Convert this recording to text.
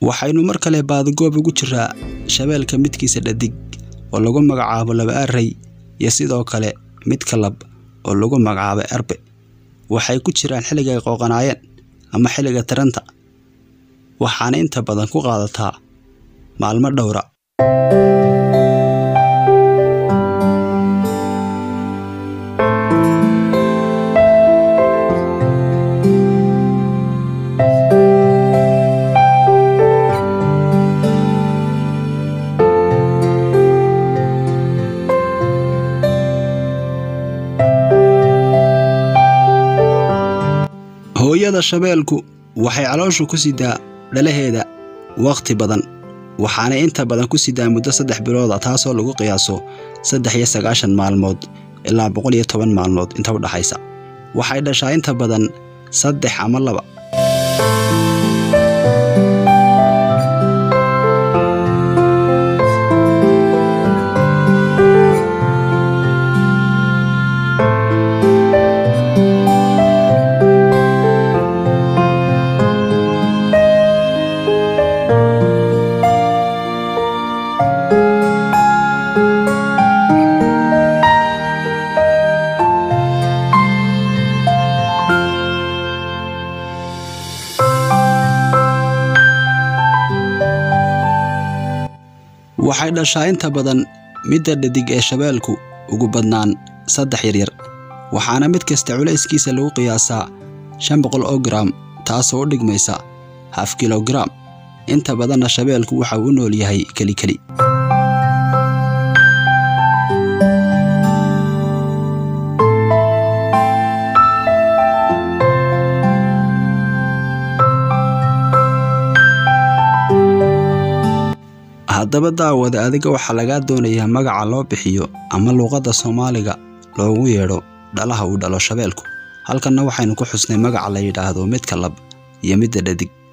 waxaynu mar kale baadigoob ugu jiraa shabeelka midkiisa dhadig oo lagu magacaabo laba array iyo sidoo kale midka lab oo lagu magacaabo erbe waxay ku jiraan xilliga ay qooqanaayeen ama xilliga taranta waxaana inta badan ku qaadataa maalmo dhowra hooyada shabeelku waxay calooshu ku sidaa dhalaheeda wakhti badan waxaanay inta badan ku sidaa muddo saddex bilooda taasoo lagu qiyaaso saddex iyo sagaashan maalmood ilaa boqol iyo toban maalmood inta u dhaxaysa waxay dhashaa inta badan saddex ama laba waxay dhashaa inta badan midda dhadig ee shabeelku ugu badnaan saddex yaryar waxaana mid kasta culayskiisa lagu qiyaasaa shan boqol oo garaam taasoo u dhigmaysa haf kilogaram inta badanna shabeelku waxa uu u nool yahay kelikeli haddaba daawada adiga waxaa lagaa doonayaa magaca loo bixiyo ama luuqadda soomaaliga loogu yeedho dhalaha uu dhalo shabeelku halkanna waxaynu ku xusnay magaca la yidhaahdo midka lab iyo midda dhadig